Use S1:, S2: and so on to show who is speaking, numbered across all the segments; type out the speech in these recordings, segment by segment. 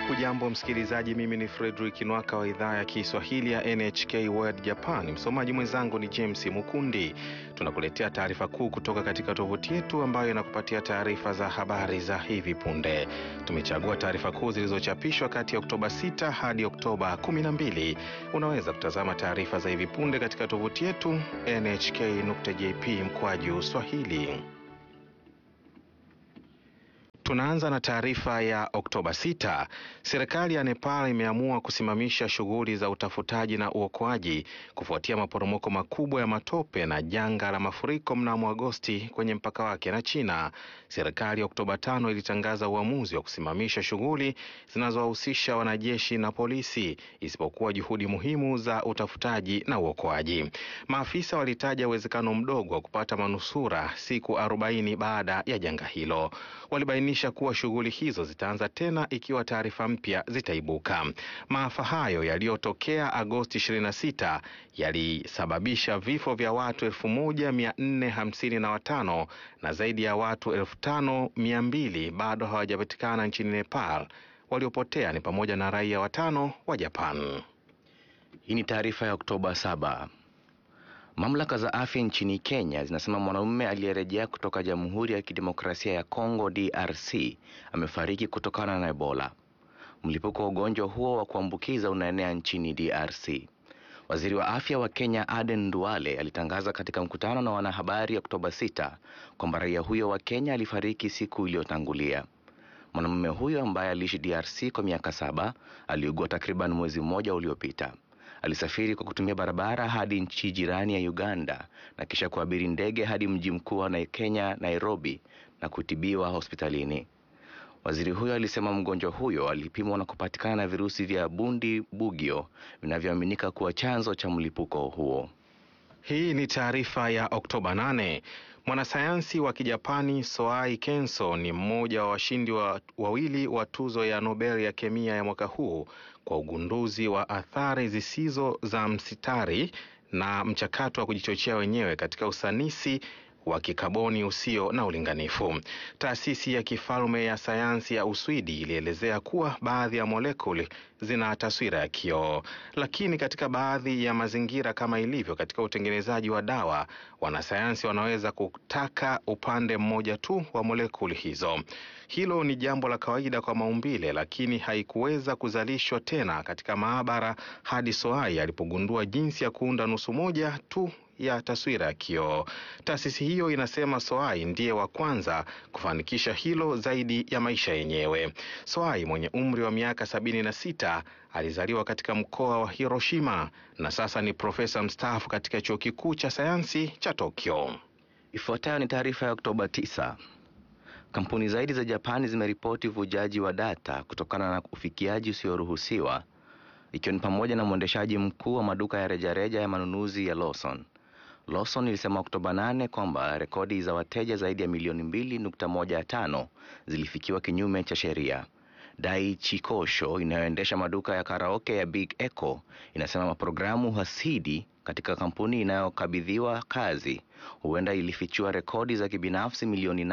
S1: Hujambo msikilizaji, mimi ni Fredrick Nwaka wa idhaa ya Kiswahili ya NHK World Japan. Msomaji mwenzangu ni James Mukundi. Tunakuletea taarifa kuu kutoka katika tovuti yetu ambayo inakupatia taarifa za habari za hivi punde. Tumechagua taarifa kuu zilizochapishwa kati ya Oktoba 6 hadi Oktoba 12. Unaweza kutazama taarifa za hivi punde katika tovuti yetu nhk.jp mkwaju swahili. Tunaanza na taarifa ya Oktoba 6. Serikali ya Nepal imeamua kusimamisha shughuli za utafutaji na uokoaji kufuatia maporomoko makubwa ya matope na janga la mafuriko mnamo Agosti kwenye mpaka wake na China. Serikali ya Oktoba 5 ilitangaza uamuzi wa kusimamisha shughuli zinazowahusisha wanajeshi na polisi isipokuwa juhudi muhimu za utafutaji na uokoaji. Maafisa walitaja uwezekano mdogo wa kupata manusura siku 40 baada ya janga hilo. Walibainisha kuwa shughuli hizo zitaanza tena ikiwa taarifa mpya zitaibuka. Maafa hayo yaliyotokea Agosti 26 yalisababisha vifo vya watu 1455 na zaidi ya watu 5200 bado hawajapatikana nchini Nepal. Waliopotea ni pamoja na raia watano wa Japan.
S2: Hii ni taarifa ya Oktoba 7. Mamlaka za afya nchini Kenya zinasema mwanaume aliyerejea kutoka Jamhuri ya Kidemokrasia ya Kongo DRC amefariki kutokana na Ebola. Mlipuko wa ugonjwa huo wa kuambukiza unaenea nchini DRC. Waziri wa afya wa Kenya Aden Duale alitangaza katika mkutano na wanahabari Oktoba 6 kwamba raia huyo wa Kenya alifariki siku iliyotangulia. Mwanamume huyo ambaye aliishi DRC kwa miaka saba aliugua takriban mwezi mmoja uliopita. Alisafiri kwa kutumia barabara hadi nchi jirani ya Uganda na kisha kuabiri ndege hadi mji mkuu wa Kenya Nairobi na kutibiwa hospitalini. Waziri huyo alisema mgonjwa huyo alipimwa na kupatikana na virusi vya bundi bugio vinavyoaminika kuwa chanzo cha mlipuko huo.
S1: Hii ni taarifa ya Oktoba 8. Mwanasayansi wa Kijapani Soai Kenso ni mmoja wa washindi wa wawili wa tuzo ya Nobel ya kemia ya mwaka huu kwa ugunduzi wa athari zisizo za msitari na mchakato wa kujichochea wenyewe katika usanisi wa kikaboni usio na ulinganifu. Taasisi ya kifalme ya sayansi ya Uswidi ilielezea kuwa baadhi ya molekuli zina taswira ya kioo, lakini katika baadhi ya mazingira kama ilivyo katika utengenezaji wa dawa, wanasayansi wanaweza kutaka upande mmoja tu wa molekuli hizo. Hilo ni jambo la kawaida kwa maumbile, lakini haikuweza kuzalishwa tena katika maabara hadi Soai alipogundua jinsi ya kuunda nusu moja tu ya taswira ya kioo. Taasisi hiyo inasema Soai ndiye wa kwanza kufanikisha hilo zaidi ya maisha yenyewe. Soai mwenye umri wa miaka sabini na sita alizaliwa katika mkoa wa Hiroshima na sasa ni profesa mstaafu katika chuo kikuu cha sayansi cha Tokyo.
S2: Ifuatayo ni taarifa ya Oktoba 9. Kampuni zaidi za Japani zimeripoti uvujaji wa data kutokana na ufikiaji usioruhusiwa ikiwa ni pamoja na mwendeshaji mkuu wa maduka ya rejareja ya manunuzi ya Lawson. Lawson ilisema Oktoba 8 kwamba rekodi za wateja zaidi ya milioni 2.15 zilifikiwa kinyume cha sheria. Daiichi Kosho inayoendesha maduka ya karaoke ya Big Echo inasema programu hasidi katika kampuni inayokabidhiwa kazi huenda ilifichua rekodi za kibinafsi milioni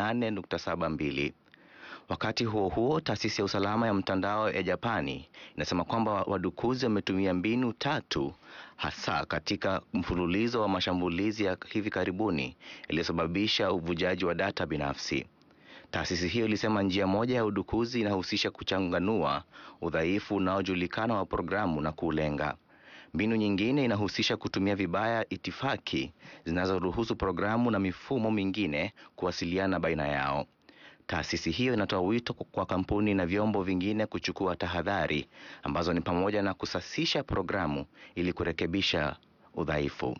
S2: 8.72. Wakati huo huo, taasisi ya usalama ya mtandao ya Japani inasema kwamba wadukuzi wametumia mbinu tatu hasa katika mfululizo wa mashambulizi ya hivi karibuni yaliyosababisha uvujaji wa data binafsi. Taasisi hiyo ilisema njia moja ya udukuzi inahusisha kuchanganua udhaifu unaojulikana wa programu na kuulenga. Mbinu nyingine inahusisha kutumia vibaya itifaki zinazoruhusu programu na mifumo mingine kuwasiliana baina yao. Taasisi hiyo inatoa wito kwa kampuni na vyombo vingine kuchukua tahadhari ambazo ni pamoja na kusasisha programu ili kurekebisha udhaifu.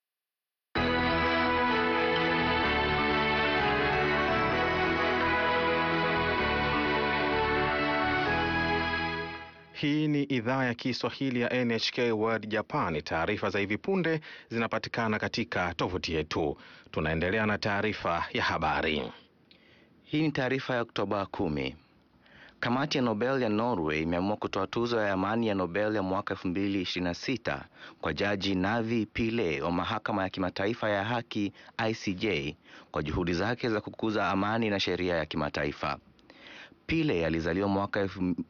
S1: Hii ni idhaa ya Kiswahili ya NHK World Japan. Taarifa za hivi punde zinapatikana katika tovuti yetu. Tunaendelea na taarifa ya habari.
S2: Hii ni taarifa ya Oktoba kumi. Kamati ya Nobel ya Norway imeamua kutoa tuzo ya amani ya Nobel ya mwaka 2026 kwa Jaji Navi Pillay wa mahakama ya kimataifa ya haki ICJ kwa juhudi zake za kukuza amani na sheria ya kimataifa. Pile alizaliwa mwaka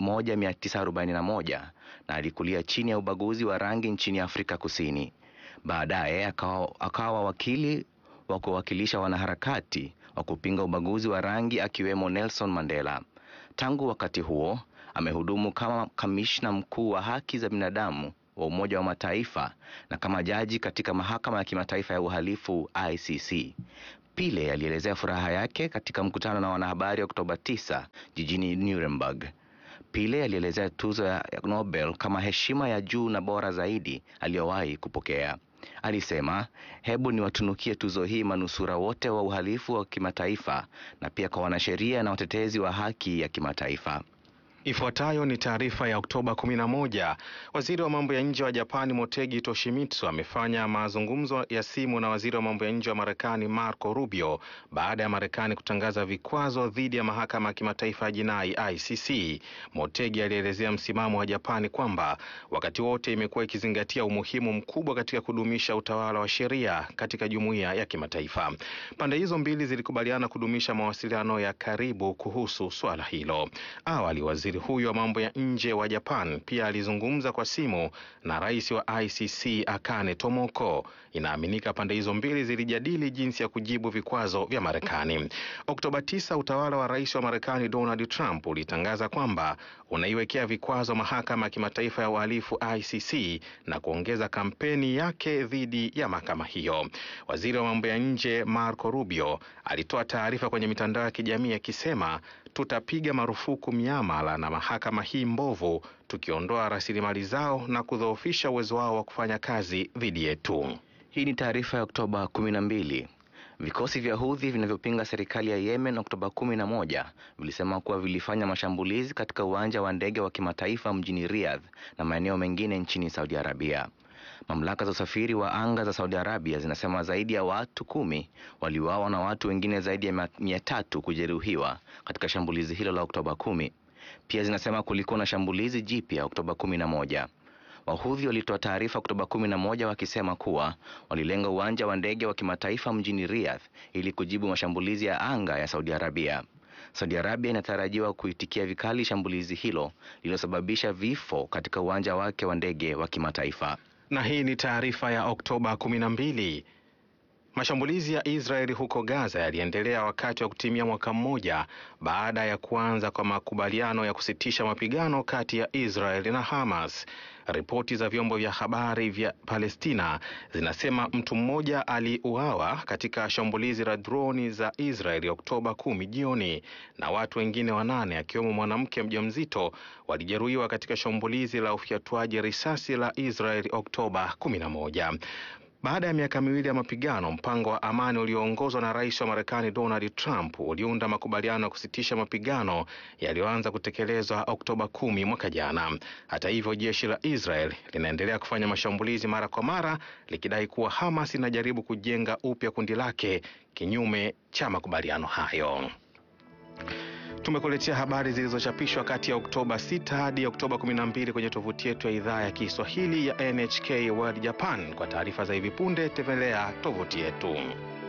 S2: 1941 na alikulia chini ya ubaguzi wa rangi nchini Afrika Kusini. Baadaye akawa, akawa wakili wa kuwakilisha wanaharakati wa kupinga ubaguzi wa rangi akiwemo Nelson Mandela. Tangu wakati huo amehudumu kama kamishna mkuu wa haki za binadamu wa Umoja wa Mataifa na kama jaji katika mahakama ya kimataifa ya uhalifu ICC. Pile alielezea furaha yake katika mkutano na wanahabari Oktoba 9 jijini Nuremberg. Pile alielezea tuzo ya Nobel kama heshima ya juu na bora zaidi aliyowahi kupokea. Alisema, hebu niwatunukie tuzo hii manusura wote wa uhalifu wa kimataifa na pia kwa wanasheria na watetezi wa haki ya kimataifa.
S1: Ifuatayo ni taarifa ya Oktoba 11. Waziri wa mambo ya nje wa Japani Motegi Toshimitsu amefanya mazungumzo ya simu na waziri wa mambo ya nje wa Marekani Marco Rubio baada ya Marekani kutangaza vikwazo dhidi ya mahakama ya kimataifa ya jinai ICC. Motegi alielezea msimamo wa Japani kwamba wakati wote imekuwa ikizingatia umuhimu mkubwa katika kudumisha utawala wa sheria katika jumuiya ya kimataifa. Pande hizo mbili zilikubaliana kudumisha mawasiliano ya karibu kuhusu swala hilo. Awali waziri huyo wa mambo ya nje wa Japan pia alizungumza kwa simu na rais wa ICC Akane Tomoko. Inaaminika pande hizo mbili zilijadili jinsi ya kujibu vikwazo vya Marekani. Oktoba 9, utawala wa rais wa Marekani Donald Trump ulitangaza kwamba unaiwekea vikwazo mahakama ya kimataifa ya uhalifu ICC na kuongeza kampeni yake dhidi ya mahakama hiyo. Waziri wa mambo ya nje Marco Rubio alitoa taarifa kwenye mitandao ya kijamii akisema tutapiga marufuku miamala na mahakama hii mbovu, tukiondoa rasilimali zao na kudhoofisha uwezo wao wa kufanya kazi dhidi yetu.
S2: Hii ni taarifa ya Oktoba 12. Vikosi vya Houthi vinavyopinga serikali ya Yemen Oktoba 11 vilisema kuwa vilifanya mashambulizi katika uwanja wa ndege wa kimataifa mjini Riyadh na maeneo mengine nchini Saudi Arabia. Mamlaka za usafiri wa anga za Saudi Arabia zinasema zaidi ya watu kumi waliuawa na watu wengine zaidi ya mia tatu kujeruhiwa katika shambulizi hilo la Oktoba kumi. Pia zinasema kulikuwa na shambulizi jipya Oktoba kumi na moja. Wahudhi walitoa taarifa Oktoba kumi na moja wakisema kuwa walilenga uwanja wa ndege wa kimataifa mjini Riyadh ili kujibu mashambulizi ya anga ya Saudi Arabia. Saudi Arabia inatarajiwa kuitikia vikali shambulizi hilo lililosababisha vifo katika uwanja wake wa ndege wa kimataifa.
S1: Na hii ni taarifa ya Oktoba 12. Mashambulizi ya Israeli huko Gaza yaliendelea wakati wa kutimia mwaka mmoja baada ya kuanza kwa makubaliano ya kusitisha mapigano kati ya Israeli na Hamas. Ripoti za vyombo vya habari vya Palestina zinasema mtu mmoja aliuawa katika shambulizi la droni za Israeli Oktoba kumi jioni na watu wengine wanane akiwemo mwanamke mjamzito walijeruhiwa katika shambulizi la ufyatuaji risasi la Israeli Oktoba kumi na moja. Baada ya miaka miwili ya mapigano, mpango wa amani ulioongozwa na rais wa Marekani Donald Trump uliunda makubaliano ya kusitisha mapigano yaliyoanza kutekelezwa Oktoba kumi mwaka jana. Hata hivyo, jeshi la Israel linaendelea kufanya mashambulizi mara kwa mara likidai kuwa Hamas inajaribu kujenga upya kundi lake kinyume cha makubaliano hayo. Tumekuletea habari zilizochapishwa kati ya Oktoba 6 hadi Oktoba 12 kwenye tovuti yetu ya idhaa ya Kiswahili ya NHK World Japan. Kwa taarifa za hivi punde, tembelea tovuti yetu.